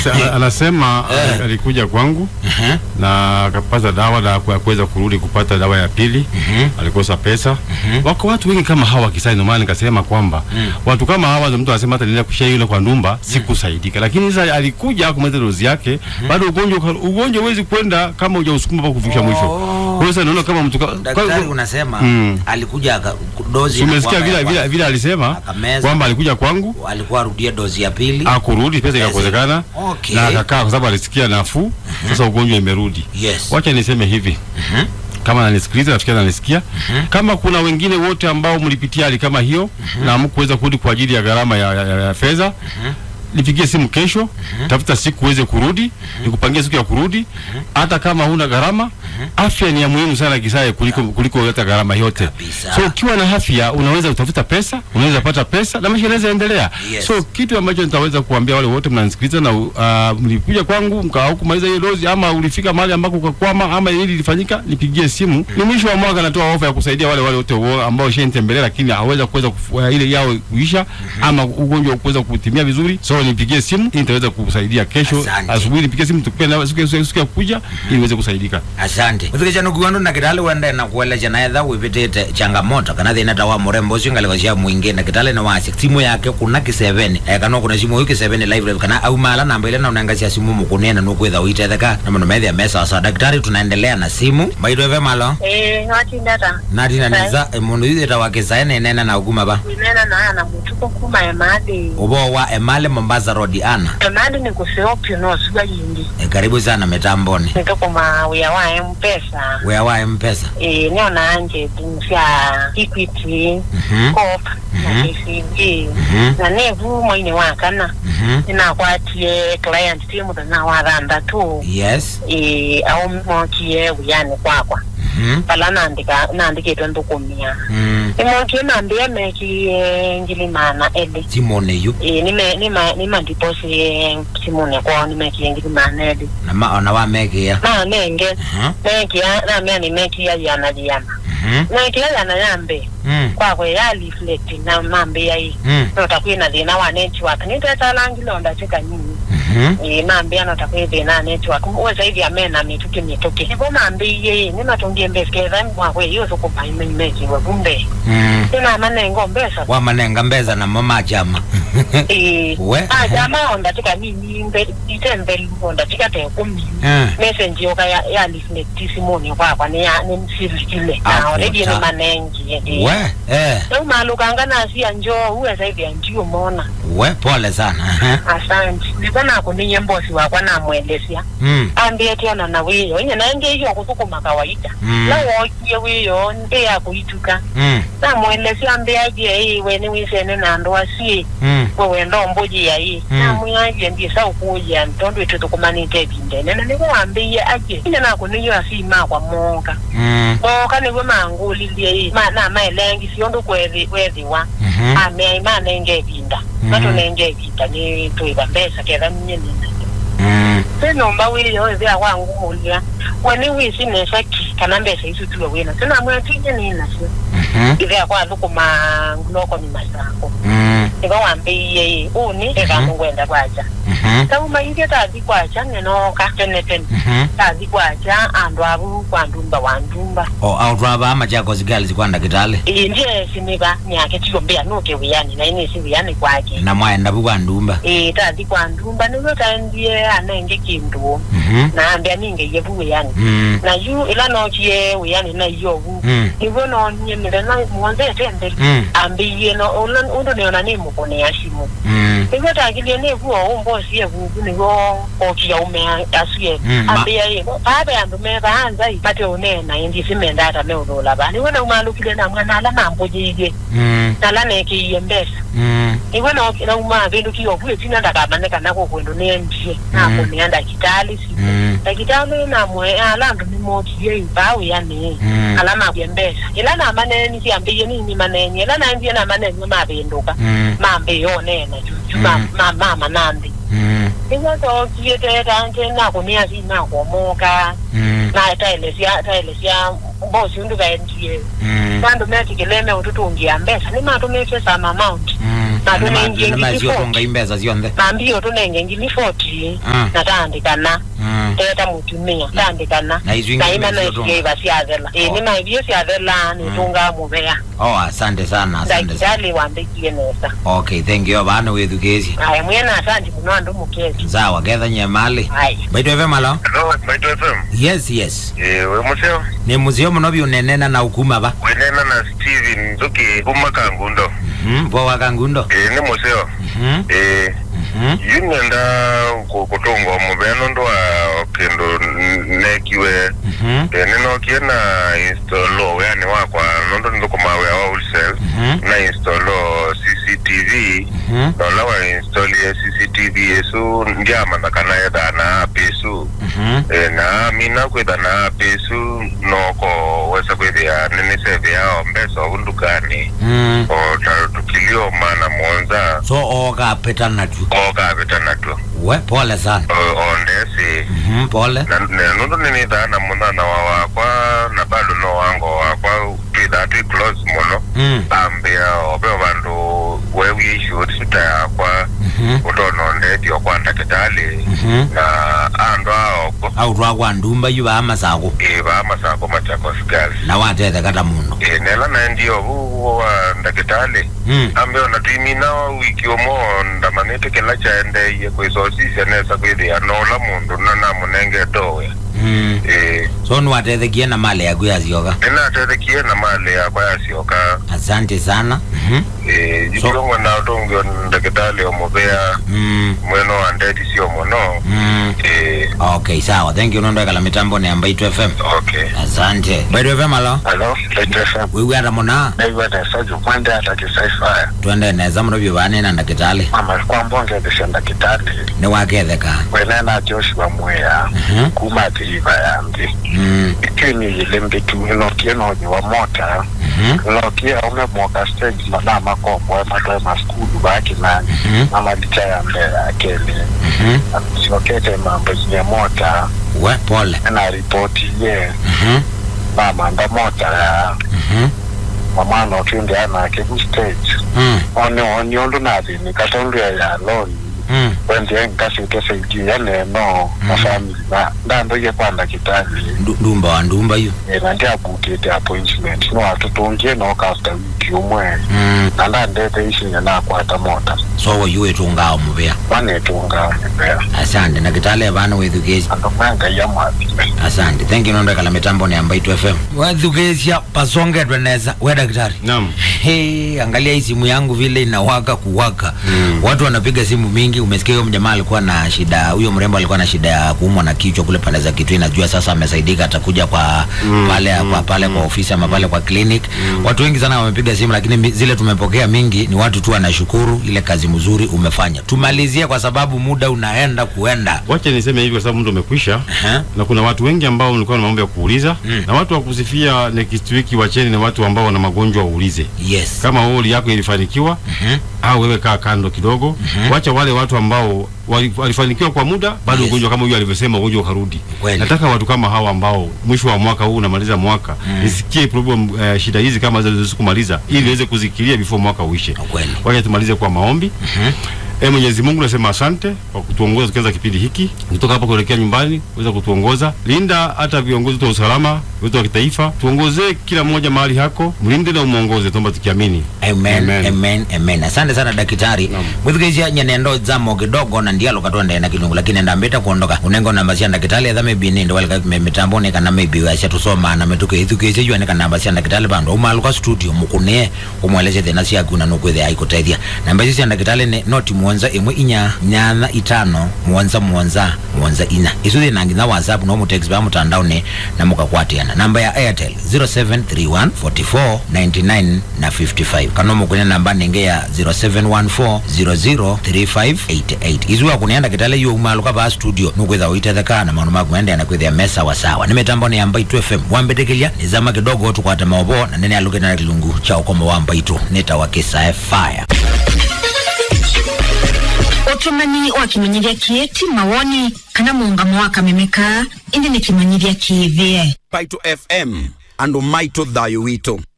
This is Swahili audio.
Sa- anasema Eh. alikuja kwangu Mhm. na akapata dawa na ku- kuweza kurudi kupata dawa ya pili Mhm. alikosa pesa wako watu wengi kama hawa kisai ndio maana nikasema kwamba watu kama hawa ndio mtu anasema hata nienda kushia yule kwa ndumba sikusaidika lakini sasa alikuja kumaliza dozi yake bado ugonjwa uka- ugonjwa huwezi kwenda kama hujausukuma mpaka kufikisha mwisho Oh. kwa hiyo sasa naona kama mtu ka- daktari kwa- unasema Mm. alikuja aka- dozi Si umesikia inakuwa vile ya vile vile alisema Akameza. kwamba alikuja kwangu kwanza. alikuwa arudie dozi ya pili akurudi pesa ikakosekana Okay. na akakaa kwa sababu alisikia nafuu sasa ugonjwa imerudi yes wacha niseme hivi Mhm. kama ananisikiliza nafikiri ananisikia kama kuna wengine wote ambao mlipitia hali kama hiyo na hamkuweza kurudi kwa ajili ya gharama ya, ya, ya, ya fedha nipigie simu kesho tafuta siku uweze kurudi nikupangie siku ya kurudi hata kama huna gharama afya ni ya muhimu sana kisaye kuliko kuliko hata gharama yote Kabisa. so ukiwa na afya unaweza kutafuta pesa unaweza pata pesa na maisha yanaweza endelea Yes. so kitu ambacho nitaweza kuambia wale wote mnanisikiliza na uh, mlikuja kwangu mkao kumaliza hiyo dozi ama ulifika mahali ambako ukakwama ama hili lilifanyika nipigie simu ni mwisho wa mwaka natoa ofa ya kusaidia wale wale wote wo- ambao shenitembelea lakini haweza kuweza kufu- uh, ile yao kuisha ama ugonjwa kuweza kutimia vizuri so nipigie simu ili nitaweza kusaidia kesho Asante. asubuhi nipigie simu tukupe na siku siku- siku ya kuja ili niweze kusaidika asante uthikisha nukuandu na kitali wende na kueleja na etha wipitite changamoto kana thina ta wa murembo ucio ngaliko cia mwingi na kitali na wacia simu yake kuna kiseveni eh, kana kuna simu hiyo kiseveni live live kana au mala namba ile na unanga cia simu mukunene nukwitha uitetheka na muno methia mesa sa daktari tunaendelea na simu maido eve malo Eh, watindata natina niza mundu ithita wa kisaene nene na uguma ba winena na na mutuko kuma emadi ubo wa emale mombasa road ana emadi ni kuseopyo no suga yindi e, karibu sana mitamboni nitokuma wia wa mpesa wea wa mpesa eh niona anje nsya equity Mhm. cop na Mhm. kcb Mhm. na nevu mwaine wakana Mhm. ninakwatie client timu na wathanda tu yes eh au mokie wiyani kwakwa Mhm. pala nandika nandikitwe ndukumia Mm. imokie nambia mekie ngilimana eli simone yu Eh, nime nima nima ndiposi simune kwao nimekia ngilimana eli na ma ona wa mekia na nenge Mhm. mekia na mea nimekia yana jana Mhm. mekia yana yambe Mm. kwakwe ya reflect na mambe yai Mm. notakwina thina wa network nitetalangilonda chika nyinyi Mhm. Eh, mambe anotakwi thina network uweza hivi amena mituki mituki nivo mambe iye nimatungie mbesketha mwakwe iyo sukuma imekiwe kumbe Mm. ina manengo mbesa wamanenga mbeza na mama chama Eh, We. ah, jamaa ondatika nini mbe- itembe ondatika tekumi Eh. message yoka ya ya reflect simoni kwakwa ni ya ni msilikile Ah, na already kuta. ni manengi eh. we eh. Leo malukanga nasi ya njoo uweza hivi ndio mona we pole sana Aha. asante ndikona kuninye mbosi wakwa namwelesya mm. ambie tiona na wiyo inye nange iyo kusukuma kawaida Mm. na wokie wiyo ndi ya kuituka Mm. namwelesya ambie aje iwe ni wisene na ndoa si Mm. wewe ndo mbuji ya hii Mm. namwiaje ndisa ukuja ntondo itu tukumanite ebindene na nikuwambiye aje ine nakuniyo asima kwa monka Mm. monka niwe mangulilie hii ma na maelengi siondo kwethi kwethiwa Mhm. amea imanenge ebinda Mm. matunenge ebinda ni twiva mbesa ketha ninye nina Mm. sinomba wiyo ithia wangumulia weni wisi nesaki kana mbesa isu tuwe wina sinamwetinye ninasio Mhm. ithia kwathukuma nguloko ni masako Mm. iva wambiie uni ikamungwenda kwaja Mhm. tauma iria tathi kwaja nenoka tene tene Mhm. tathi kwaja andu avu kwa ndumba wa ndumba o autwava amachakos girls kwanda kitale ii ndiye siniva niake tiyo mbia nuke wiyani na ini si wiyani kwake na mwaenda vu kwa ndumba ii tathi kwa ndumba niwe taendie anenge kindu Mhm. naambia ninge yevu wiyani Mm. na yu ila nokie wiyani na iyovu Mm. niwe nonyemile na mwonzete mbele Mm. ambiie no ula- undu niona ni mukunia simu Mm. niguo tagirie nivuo umbosi evuvu niguo okia ume asuye Mm, ma- ambia ye pape andu mevaanza mate unena indi simenda ata meulula va niwe naumalukile namwe nala nambujirie Mm. nala nekiie mbesa Mm. niwe nauma vindu kiovue tina ndakamaneka nako kwendu niendie nakumia ndakitali si Mm. ndakitali namwe ala andu nimokie ipau yani Mm. ala mabye mbesa ila namaneni siambiie nini manenye ila naendie namanenye mavinduka Mm. mambe yonena juju Mm. mama nambi Mm. izotokie teta nje nakunia si nakomoka Mm. na taelesya taelesya mbosi undu kaendie Mm. vandu metikileme ututungia mbesa nimatumike sama amount Mm. na tunengie ngili namasiotonga 40 imbesa cionthe na mbio tunenge ngili 40 Mm. na tandikana Mm. teta mutumia tandikana Na icio ingĩ na ina nĩcio tunga. nesiaiva ciathela Oh. ĩni maivio ciathela nitunga muvea oh asante sana asante sana ndakitali wambikie nesa okay thank you vana withukisi aya mwena asandi muno andu muketi sawa ketha nyemali aya baitw fm alo Hello, Maito FM. yes yes Eh, we museo. ni musio muno biunenena na ukuma ba Wenena na Steven Nzuki kuma Kangundo. Mhm, vo wakangundo Eh, ni museo. Mhm, Eh, mhm. yunenda ku- kutunga muveno ndo wa kendo n- nekiwe Mhm, eh, ninokie na install yani wakwa nondo ndokumawe wa wholesale mhm, na install CCTV mhm, nola wa install ya CCTV yesu ndiamana kana yeda na app yesu mhm. Eh, na mina kwitha na app yesu noko wesa kwithia nini seve yao mbesa undukani Mm. o tukilio mana monza so okapita natu okavita natwo we pole sana O- ondesi Mhm, pole na na- nundu ninithaa na munana wa wakwa na bado no wango wakwa twithaa twi close muno Mm, ambia obeo vandu wewie ishu sita yakwa mhm, utona ondethio kwa ndakitali mhm. na andu aoko au twakwa ndumba yu vaa masako ivaa masako machakos girls na watete kata mundu Eh, nela naendio vuvo wa ndakitali Mm, ambeo natwimina wiki umo ndamanite kila chaendeiye kwisosisya nesa kwithia nola mundu nanamunenge dowe mm. eh so niwatethekie na mali yaku yacioka ninatethekie na mali yakwa yacioka asante sana Mhm, eh jitongwe na utongio ndagitali omuvea mm, mweno wa ndeti sio muno mm. eh okay sawa thank you nondekala mitambo ni ambaitu fm okay asante baitu fm alo hello laitfm wiwi ata muna naiwenesajo mwende atakisaifaya twende neza muno vyivanina ndakitali mama kwambongelesya ndakitali ni waketheka wenena joshua mweya Mhm, kuma thiiva yambi mm, ikiniyile mbitu inokie nonyiwa mota mhm, inokie ume mwoka stage mana makombo matwe maskulu bakinani mhm, amalicha ya mbele akeli mhm. siokete mambo nye mota we pole na ripoti ye Mhm, mamanda mota ya mhm, mamwana otwindi anake ku stage mm, oni oni ondu nathini katondua ya loni mm. wendie nkasite saidi ya neno na family na ndandoie kwa ndakitali Ndu- ndumba wa ndumba yu na ndiabukite appointment no atutungie noka after wiki umwe Mm, na ndandete isinya nakwata mota so wo yu itungao muvea wanetunga mibea asante ndakitali vana withukesi andu mwenga ya mwathime asante thank you nondekala mitambo ni ambaitu fm wethukesya pasongetwe neza we daktari Naam. Hey, angalia hii simu yangu vile inawaka kuwaka mm. watu wanapiga simu mingi umesikia huyo mjamaa alikuwa na shida huyo mrembo alikuwa na shida ya kuumwa na kichwa kule pande za kitui najua sasa amesaidika atakuja kwa mm. pale mm. kwa pale mm. kwa ofisi ama pale kwa clinic mm. watu wengi sana wamepiga simu lakini mi- zile tumepokea mingi ni watu tu wanashukuru ile kazi mzuri umefanya tumalizie kwa sababu muda unaenda kuenda Wacha niseme hivi kwa sababu muda umekwisha. Aha. na kuna watu wengi ambao walikuwa na mambo ya kuuliza Mm. na watu wa kusifia next week wacheni na watu ambao wana magonjwa waulize yes kama holi yako ilifanikiwa Mhm. au wewe kaa kando kidogo wacha wale watu ambao wali- walifanikiwa kwa muda bado Yes. ugonjwa kama huyo alivyosema ugonjwa ukarudi Kweli. nataka watu kama hawa ambao mwisho wa mwaka huu unamaliza mwaka nisikie problem uh, shida hizi kama zilizo kumaliza ili niweze kuzikilia before mwaka uishe Kweli. wacha tumalize kwa maombi E Mwenyezi Mungu nasema asante kwa kutuongoza tukianza kipindi hiki kutoka hapa kuelekea nyumbani, uweza kutuongoza. Linda hata viongozi wetu wa usalama wetu wa kitaifa, tuongozee kila mmoja mahali hako, mlinde na umuongoze, tuomba tukiamini. amen Amen. amen amen asante sana daktari mwithikicia nyenendo zamo kidogo na ndialo katwende na kilungu lakini ndambita kuondoka unengo namba cia ndakitali etha maybe nindi walika me- mitamboni kana maybe wacia tusoma na mituke ithukicie jua nika namba cia ndakitali bandu umaluka studio mukunie umweleze thina ciaku na nukwithia aikutethia namba icio cia ndakitali ni noti muonza imwe inya nyanya itano muonza muonza muonza inya icu thina nginya whatsapp no mutext ba mutandaoni na mukakwatiana namba ya airtel 0731 44 99 na 55 kana mukunia namba ninge ya 0714 003588 izu akunienda kitale yo umaluka ba studio nukwitha uitetheka na maundu maku ende na kwithia mesa wa sawa ni mitambo ni amba itu fm wambetekelia nizama kidogo tukwate maobo na nene aluke na kilungu cha ukomo wa amba itu nitawakisa fire utumanyi wa kimenyithia kieti mawoni kana muungamo wa kamemeka indi ni kimenyithia kiithie Paito FM and Maito Thayo Wito.